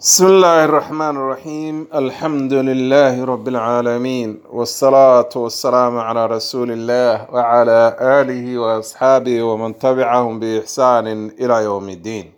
بسم الله الرحمن الرحيم الحمد لله رب العالمين والصلاة والسلام على رسول الله وعلى آله وأصحابه ومن تبعهم بإحسان إلى يوم الدين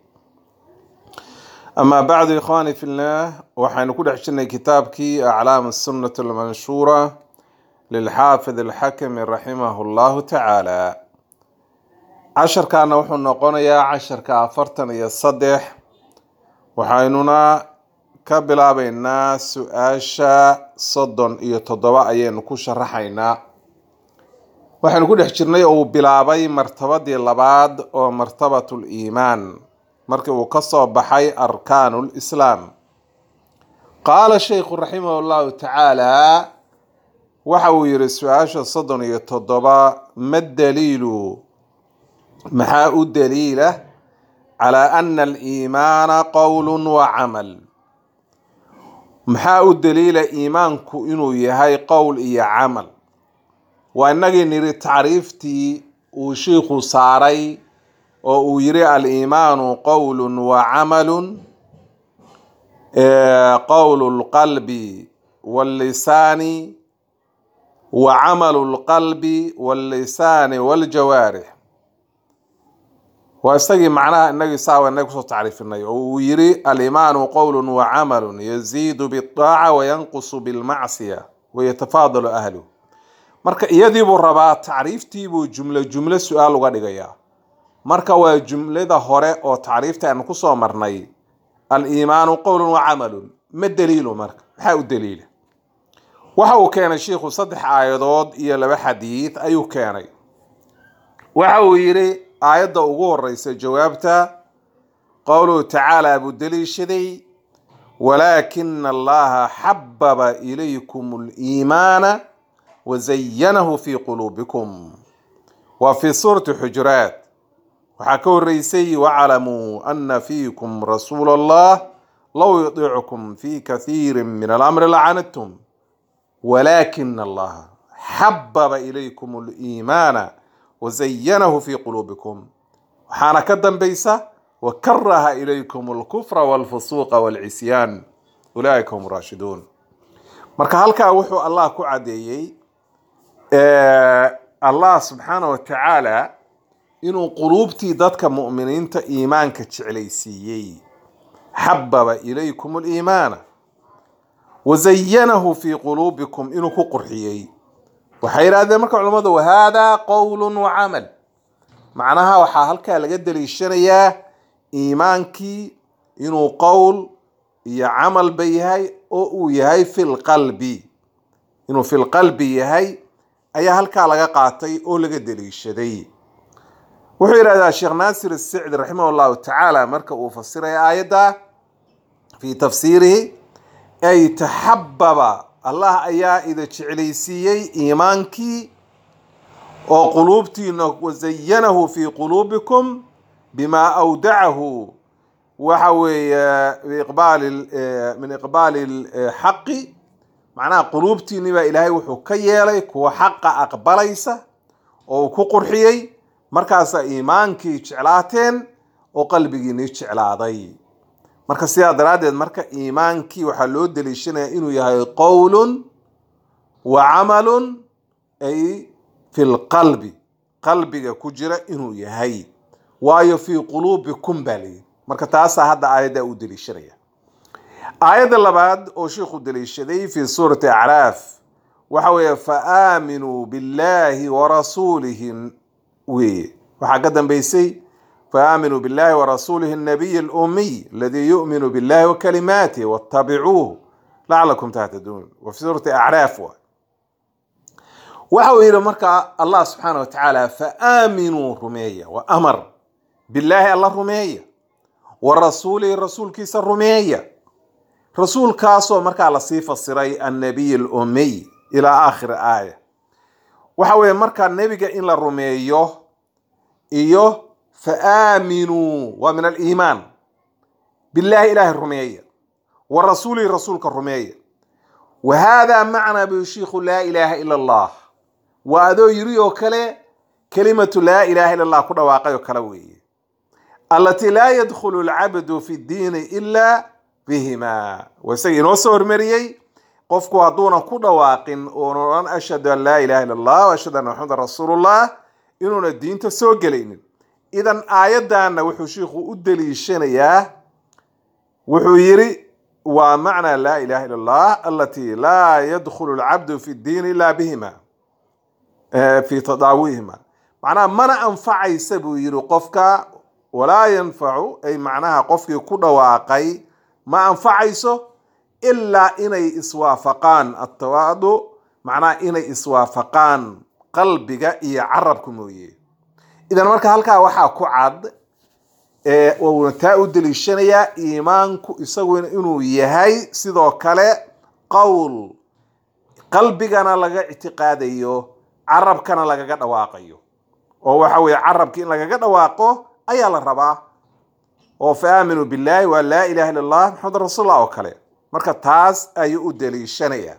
أما بعد إخواني في الله وحين كل حشنا كتابك أعلام السنة المنشورة للحافظ الحكم رحمه الله تعالى عشر كان وحنا نقول عشر كافرتن يصدح waxaynuna ka bilaabaynaa su-aasha soddon iyo toddoba ayaynu ku sharaxaynaa waxaynu ku dhex jirnay oo uu bilaabay martabadii labaad oo martabatul iimaan markii uu ka soo baxay arkaanul islaam qaala sheykhu raximah llahu tacaala waxa uu yihi su-aasha soddon iyo toddoba ma daliilu maxaa u daliila calى ana aliimaana qowl wacamal maxaa u daliila iimaanku inuu yahay qowl iyo camal waa inagii niri tacriiftii uu shiikhu saaray oo uu yiri aliimaanu qowl wacamalu qowl اlqalbi wاllisaani wacamalu اlqalbi wاllisaani wاljawaarix waa isagii macnaha inagii saawa inag kusoo tacriifinay oo uu yiri alimaanu qowlu wacamalu yaziidu biaaca wayanqusu bilmacsiya wayatafaadalu ahluh marka iyadiibuu rabaa tacriiftiibuu jumlo jumlo su-aal uga dhigayaa marka waa jumlada hore oo tacriifta aanu kusoo marnay aliimaanu qowlu wacamalun ma daliilu marka maxaa u daliila waxa uu keenay shiikhu saddex aayadood iyo laba xadiid ayuu keenay waxa uu yiri aayadda ugu horeysa jawaabta qowluhu tacaala buu daliishaday walaakina allaha xababa ilaykum liimaana wazayanahu fi quluubikum waa fi suurati xujuraat waxaa ka horeysay waclamuu ana fiikum rasuula allah low yudiicukum fi kathiiri min alamri lacanadtum walaakina allaha xababa ilaykum liimaana wazayanahu fi quluubikum waxaana ka dambaysa wakaraha ilaykum alkufra walfusuuqa walcisyaan ulaaika hum raashiduun marka halkaa wuxuu allah ku cadeeyey allah subxaana wa tacaala inuu quluubtii dadka mu'miniinta iimaanka jeclaysiiyey xababa ilaykum liimaana wazayanahu fi quluubikum inuu ku qurxiyey waxay yidhahdeen marka culamadu wahada qowl wacamal macnaha waxaa halkaa laga daliishanayaa iimaankii inuu qowl iyo camalba yahay oo uu yahay fi lqalbi inuu fi lqalbi yahay ayaa halkaa laga qaatay oo laga daliishaday wuxuu yidhahdaa sheekh naasir asicdi raximah llahu tacaala marka uu fasiraya aayadda fi tafsiirihi ay taxababa allah ayaa ida jeclaysiiyey iimaankii oo quluubtiina wazayanahu fi quluubikum bima awdacahu waxa weeye biiqbaali min iqbaali xaqi macnaha quluubtiini baa ilaahay wuxuu ka yeelay kuwa xaqa aqbalaysa oo uu ku qurxiyey markaasaa iimaankii jeclaateen oo qalbigiini jeclaaday marka sidaa daraaddeed marka iimaankii waxaa loo daliishanaya inuu yahay qowlun wa camalun ay fi lqalbi qalbiga ku jira inuu yahay waayo fii quluubikum baa layidhi marka taasaa hadda aayaddaa u daliishanaya aayadda labaad oo sheikhu daliishaday fi suurati acraaf waxa weeye fa aaminuu billahi warasuulihi weye waxaa ka dambeysay فآمنوا بالله ورسوله النبي الأمي الذي يؤمن بالله وكلماته واتبعوه لعلكم تهتدون وفي سورة أعراف وحو إلى مركة الله سبحانه وتعالى فآمنوا رمية وأمر بالله الله رمية ورسوله الرسول كيس الرمية رسول كاسو مركة على صفة السري النبي الأمي إلى آخر آية وحو مركة النبي إن الرمية إيوه faaaminuu waa min aliimaan billahi ilaahi rumeeya wa rasuulihi rasuulka rumeeya wa haadaa macnaa bu shiikhu laa ilaaha ila allah waa adoo yiri oo kale kelimatu laa ilaha ila allah ku dhawaaqay oo kale weeye alatii laa yadkhulu alcabdu fi ddiini ila bihima waa isaga inoo soo hormariyey qofku hadduunan ku dhawaaqin oona odhan ashhadu an laa ilaha illa allah wa ashhadu anna maxamedan rasuulullah inuuna diinta soo gelaynin idan aayaddanna wuxuu shiikhu u deliishanayaa wuxuu yidhi waa macnaa laa ilaha illa allah alatii laa yadkhulu alcabdu fi ddiin ila bihima fi tadaawihima macnaha mana anfacaysa buu yidhi qofka walaa yanfacu ay macnaha qofkii ku dhawaaqay ma anfacayso ilaa inay iswaafaqaan atawaadu macnaha inay iswaafaqaan qalbiga iyo carabka mooye idan marka halkaa waxaa ku cad uuna taa u deliishanayaa iimaanku isagu inuu yahay sidoo kale qowl qalbigana laga ictiqaadayo carabkana lagaga dhawaaqayo oo waxa weeye carabki in lagaga dhawaaqo ayaa la rabaa oo fa aaminuu billahi waa laa ilaha illa allah maxamed rasuulullah oo kale marka taas ayuu u deliishanayaa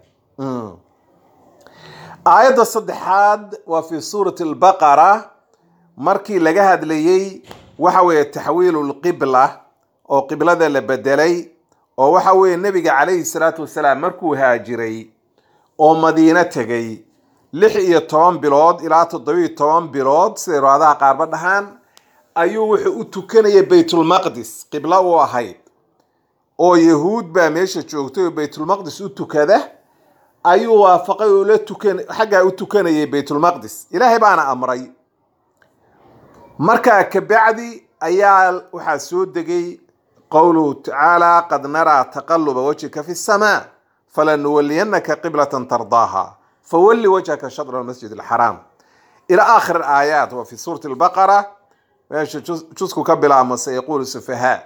aayadda saddexaad waa fi suurati albaqara markii laga hadlayey waxa weeye taxwiilu lqibla oo qiblada la bedelay oo waxa weeye nebiga calayhi salaatu wasalaam markuu haajiray oo madiino tegay lix iyo toban bilood ilaa toddobiyo toban bilood siday raadaha qaarba dhahaan ayuu wuxuu u tukanayay baytulmaqdis qiblo u ahayd oo yahuud baa meesha joogtay oo baytulmaqdis u tukada ayuu waafaqay oo la tukan xaggaa u tukanayay baytulmaqdis ilaahay baana amray markaa kabacdi ayaa waxaa soo degay qowluhu tacaala qad naraa taqaluba wajhika fi samaa falanuwaliyanaka qiblatan tardaaha fawalli wajhaka shadra almasjid alxaraam ila aakhir aayaat waa fi suurati albaqara meesha jusku ka bilaabma sayaquulu sufahaa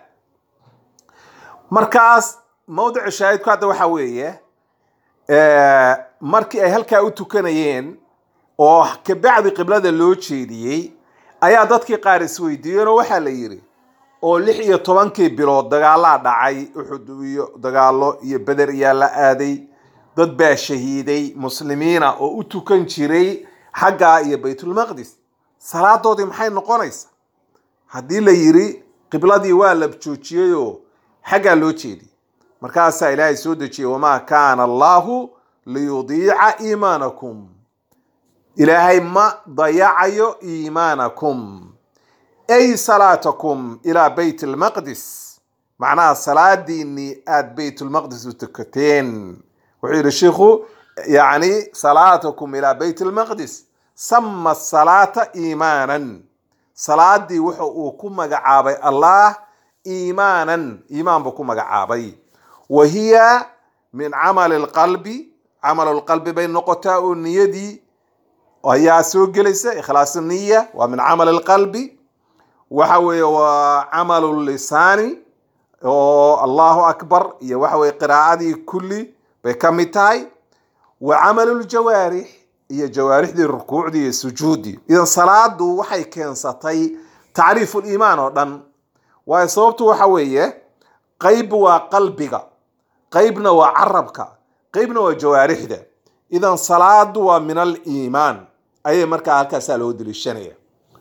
markaas mawdicu shaahidku hadda waxaa weeye markii ay halkaa u tukanayeen oo kabacdi qiblada loo jeediyey ayaa dadkii qaar isweydiiyeen oo waxaa la yidhi oo lix iyo tobankii bilood dagaalaa dhacay uxud iyo dagaalo iyo beder iyaa la aaday dad baa shahiiday muslimiina oo u tukan jiray xaggaa iyo baytulmaqdis salaadoodii maxay noqonaysa haddii la yidhi qibladii waa la joojiyeyoo xaggaa loo jeediyey markaasaa ilaahay soo dejiyey wamaa kaana allaahu liyudiica iimaanakum ilaahay ma dayacayo iimaanakum ay salaatakum ilaa bayt almaqdis macnaha salaadiinii aada baytulmaqdis u tukateen wuxuu yidhi shiikhu yacni salaatakum ilaa bayt almaqdis sama salaata iimaanan salaadii wuxa uu ku magacaabay allah iimaanan iimaan buu ku magacaabay wa hiya min camali lqalbi camalu lqalbi bay noqotaa oo niyadii ayaa soo gelaysa ikhlaasu niya waa min camali lqalbi waxa weeye waa camalu lisaani oo allahu akbar iyo waxa weye qiraa'adii kulli bay ka mid tahay wa camalu ljawaarix iyo jawaarixdii rukuucdii iyo sujuuddii idan salaadu waxay keensatay tacriifu liimaan oo dhan waayo sababtu waxa weeye qayb waa qalbiga qaybna waa carabka qaybna waa jawaarixda idan salaadu waa min aliimaan ayay markaa halkaasaa loo deliishanaya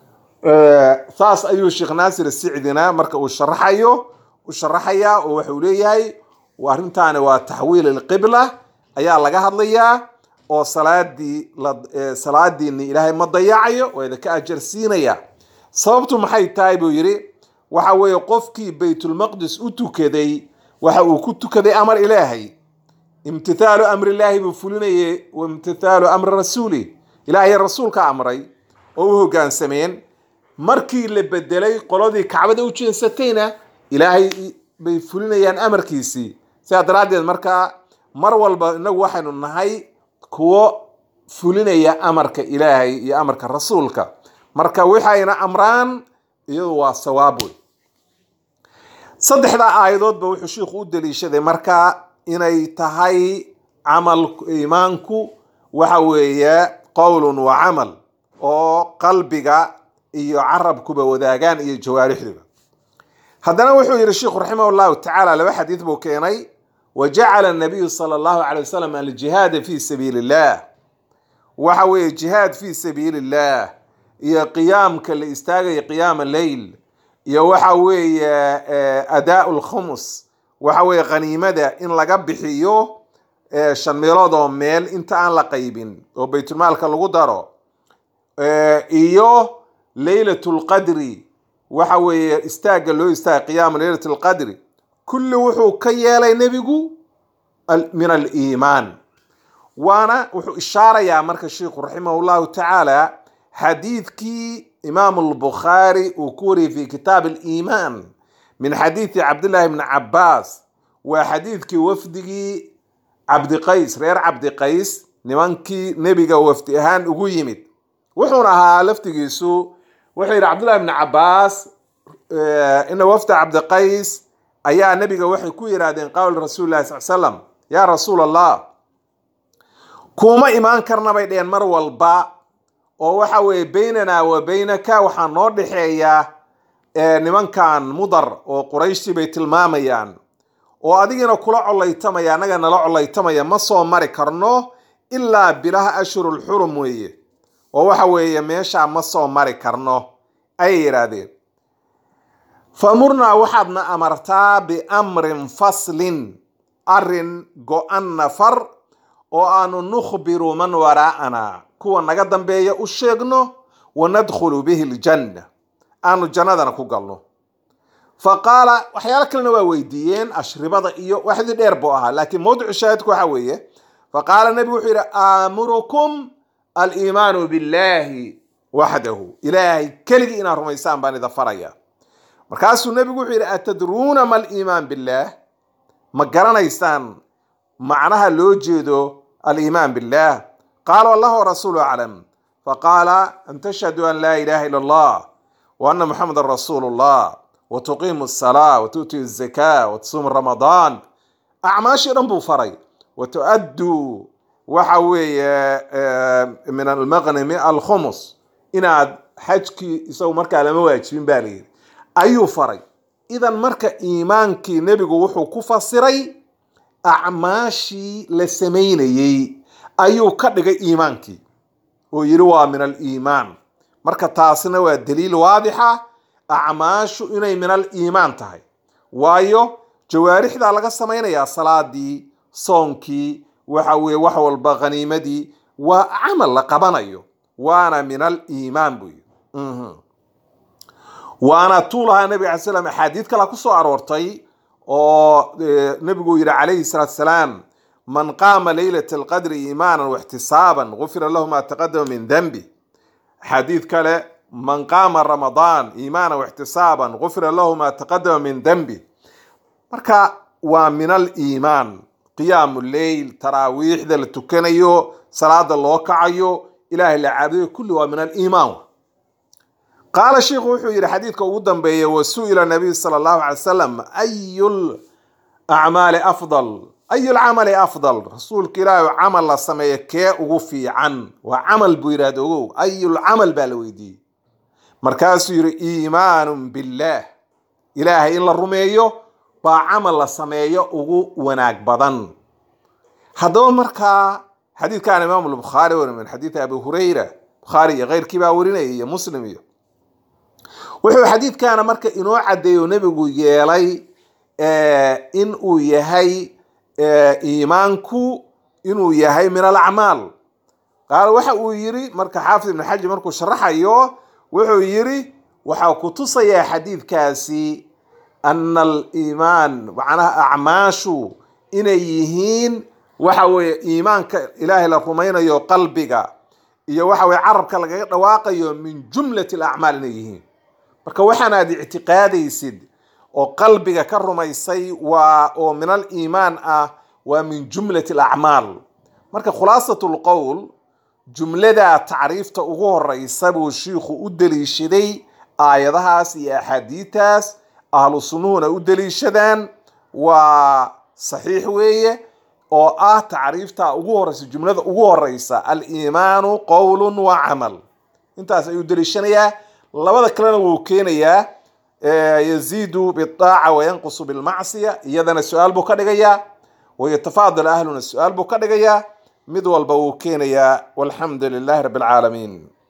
saas ayuu sheekh naasir sicdina marka uu sharaxayo u sharaxayaa oo waxuu leeyahay arrintaani waa taxwiil ilqibla ayaa laga hadlayaa oo salaadii salaadiini ilaahay ma dayacayo waa idinka ajarsiinaya sababtu maxay tahay buu yidhi waxa weeye qofkii baytulmaqdis u tukaday waxa uu ku tukaday amar ilaahay imtithaalu amrillaahi buu fulinayay wa imtithaalu amri rasuuli ilaahay rasuulka amray oo u hoggaansameen markii la bedelay qoladii kacbada u jeensatayna ilaahay bay fulinayaan amarkiisii sidaa daraaddeed markaa mar walba inagu waxaynu nahay kuwo fulinaya amarka ilaahay iyo amarka rasuulka marka waxayna amraan iyadu waa sawaab wey saddexdaa aayadoodba wuxuu shiikhu u daliishaday markaa inay tahay camal iimaanku waxa weeye qowlun wa camal oo qalbiga iyo carabkuba wadaagaan iyo jawaarixduba haddana wuxuu yihi sheikhu raximah llahu tacaala laba xadiid buu keenay wa jacala anabiyu sala allahu calay wasalam aljihaada fi sabiili illah waxa weeye jihaad fi sabiili illah iyo qiyaamka la istaagaya qiyaama leyl iyo waxa weeye adaa lkhumus waxa weeye khaniimada in laga bixiyo eh, shan meelood oo meel inta aan la qaybin oo baytulmaalka lagu daro Eh, iyo leylatulqadri waxa weeye istaagga loo istaaga qiyaamu leylatulqadri kulli wuxuu ka yeelay nebigu al- min aliimaan waana wuxuu ishaarayaa marka sheikhu raximah llahu tacaala xadiidkii imaamu albukhaari uu ku wariyey fi kitaab aliimaan min xadiidi cabdillahi bni cabaas waa xadiidkii wafdigii cabdiqays reer cabdiqays nimankii nebiga wafdi ahaan ugu yimid wuxuuna ahaa laftigiisu wuxuu yidhi cabdullahi bni cabaas eh, ina wafda cabdiqays ayaa nebiga waxay ku yidhaahdeen qawl rasuuli lahi sal slam yaa rasuul allah kuma imaan karna bay dheheen mar walba oo waxa weeye baynanaa wa baynaka waxaa noo dhexeeya eh, nimankan mudar oo qurayshtii bay tilmaamayaan oo adigina kula colaytamaya annaga nala colaytamaya ma soo mari karno ilaa bilaha ashhurulxurum weeye oo waxa weeye meeshaa ma soo mari karno ayay yidhaahdeen famurnaa waxaadna amartaa biamrin faslin arin go-an nafar oo aanu nukhbiru man waraa'ana kuwa naga dambeeya u sheegno wanadkhulu bihi ljanna aanu jannadana ku galno faqaala waxyaalo kalena waa weydiiyeen ashribada iyo waxdii dheer buu ahaa laakiin mawdicu shaahidku waxa weeye faqaala nebigu wuxuu yidhi aamurukum aliimaanu billahi waxdahu ilaahay keligii inaad rumaysaan baan ida faraya markaasuu nebigu wuxuu yidhi atadruuna ma aliimaan billah ma garanaysaan macnaha loo jeedo aliimaan billah qaala wallahu warasuulu aclam faqaala an tashhadu an laa ilaha ila allah wa ana muxamedan rasuulu llah wa tuqiimu asalaa wa tu'ti azakaa wa tasuumu ramadaan acmaashii dhan buu faray wa tu'adduu waxa weeye eh, min almaqnimi alkhumus inaad xajkii isagu markaa lama waajibin baa layidhi ayuu faray idan marka iimaankii nebigu wuxuu ku fasiray acmaashii la samaynayey ayuu ka dhigay iimaankii oo yidhi waa min aliimaan marka taasina waa daliil waadixa acmaashu inay min aliimaan tahay waayo jawaarixdaa laga samaynayaa salaadii soonkii waxa weye wax walba khaniimadii waa camal la qabanayo waana min aliimaan buu yidhi Mhm. waana tuu lahaa nabiga alay slam axaadiid kala ku soo aroortay oo eh, nebigu yidhi calayhi salaatu salaam man qaama leylata alqadri iimaanan waxtisaaban gufira lahu ma taqadama min denbi xadiid kale man qaama ramadaan iimaanan waxtisaaban gufira lahu ma taqadama min denbi marka waa min aliimaan qiyaamu leyl taraawiixda la tukanayo salaada loo kacayo ilaahay la caabudayo kulli waa min aliimaan qaala sheikhu wuxuu yidhi xadiidka ugu dambeeya wa su'ila nabiy sala allahu alay wasalam ayu acmaali afdal ayu lcamali afdal rasuulka ilaahi oo camal la sameeya kee ugu fiican waa camal buu yidhahda ogow ayulcamal baa la weydiiyey markaasuu yidhi iimaanun billaah ilaahay in la rumeeyo baa camal la sameeyo ugu wanaag badan haddaba markaa xadiidkan imaam lbukhaari wari min xadiidi abi hurayra bukhaari iyo keyrkii baa warinaya iyo muslim iyo wuxuu xadiidkana marka inoo caddeeyo nebigu yeelay eh, in uu yahay eh, iimaanku inuu yahay min alacmaal qaala waxa uu yiri marka xaafid ibn xajar markuu sharaxayo wuxuu yiri waxaa ku tusayaa xadiidkaasi ana aliimaan macnaha acmaashu inay yihiin waxa weeye iimaanka ilaahay la rumaynayo qalbiga iyo waxa weye carabka lagaga dhawaaqayo min jumlati alacmaal inay yihiin marka waxaan aad ictiqaadaysid oo qalbiga ka rumaysay waa oo min aliimaan ah waa min jumlati alacmaal marka khulaasat lqowl jumlada tacriifta ugu horeysa buu shiikhu u deliishaday aayadahaas iyo axaadiitaas ahlu sunnuhuna u deliishadaan waa saxiix weeye oo ah tacriifta ugu horeysa jumlada ugu horeysa aliimaanu qowlun wa camal intaas ayuu deliishanayaa labada kalena wuu keenayaa yaziidu bidaaca wayanqusu bilmacsiya iyadana su-aal buu ka dhigayaa wayatafaadal ahluna su-aal buu ka dhigayaa mid walba wuu keenayaa walxamdu lilahi rabbi alcaalamiin